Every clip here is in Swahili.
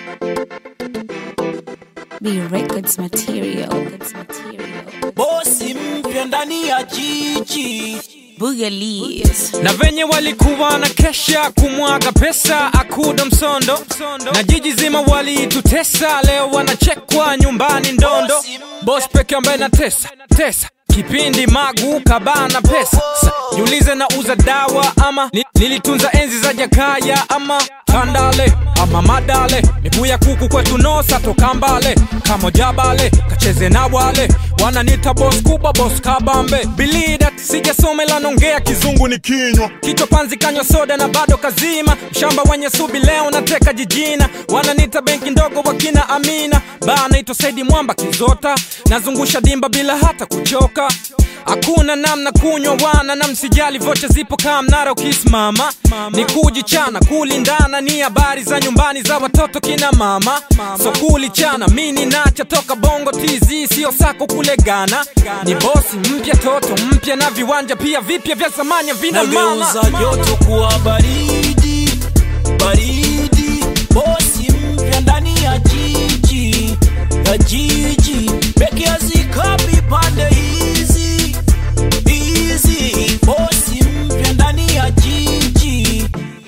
B Records material. material. bosi mpya ndani ya jiji Boogalies. na venye walikuwa na kesha kumwaga pesa akuda msondo na jiji zima walitutesa leo wanachekwa nyumbani ndondo bos peke ambaye na tesa tesa kipindi magu kabana pesa Sa, jiulize na uza dawa ama ni, nilitunza enzi za jakaya ama kandale ama madale miguu ya kuku kwetu nosa toka mbale kamojabale kacheze na wale wananita bos kubwa bos kabambe bilidat sijasomela nongea kizungu ni kinywa kichwa panzi kanywa soda na bado kazima mshamba wenye subi leo nateka jijina wananita benki ndogo wakina amina baa naitwa saidi mwamba kizota nazungusha dimba bila hata kuchoka hakuna namna kunywa wana na msijali vocha zipo kaa mnara ukisimama ni kujichana kulindana ni habari za nyumbani za watoto kina mama so kulichana mini nacha toka bongo tz sio sako kule gana ni bosi mpya toto mpya na viwanja pia vipya vya zamani vina mama nageuza joto kuwa baridi baridi bosi mpya ndani ya jiji ya jiji peke hazikapi pande hizi hizi bosi mpya ndani ya jiji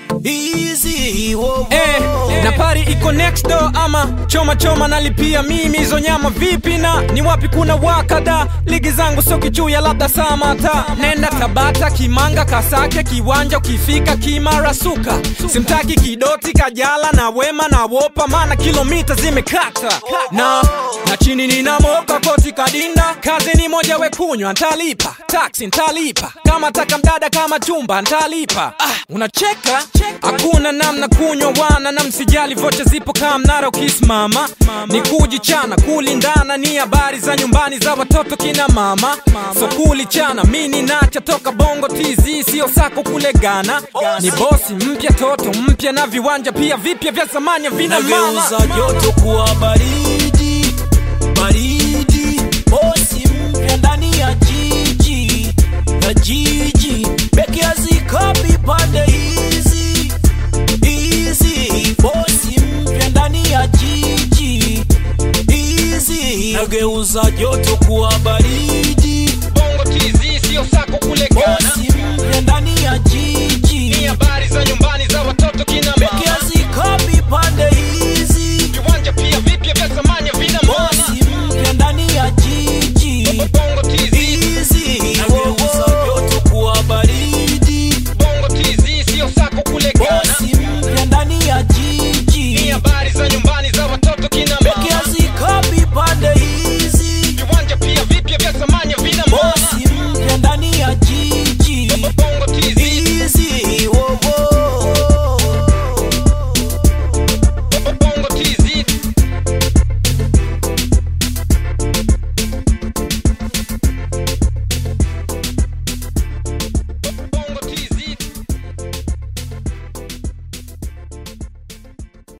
hizi wo, wo. Eh, na pari iko next door ama choma choma nalipia mimi hizo nyama vipi na ni wapi kuna wakada ligi zangu sio kichuya labda samata nenda tabata kimanga kasake kiwanja ukifika kimara suka simtaki kidoti kajala na wema na wopa maana kilomita zimekata na na chini ninamoka koti kadinda kazi ni moja wekunywa ntalipa taksi ntalipa kama taka mdada kama chumba ntalipa ah, unacheka hakuna namna kunywa wana na msijali vocha zipo kaa mnara ukisimama ni kujichana kulindana ni habari za nyumbani za watoto kina mama so kulichana mini nacha toka bongo tz sio sako kule gana ni bosi mpya toto mpya na viwanja pia vipya vya zamani vina mama nageuza joto kuwa baridi baridi bosi mpya ndani ya jiji ya jiji peke hazikapi pande hizi hizi bosi mpya ndani ya jiji hizi nageuza joto kuwa baridi bongo tz sio sako kule gana bosi mpya ndani ya jiji ni habari za nyumbani za watoto kina peke mama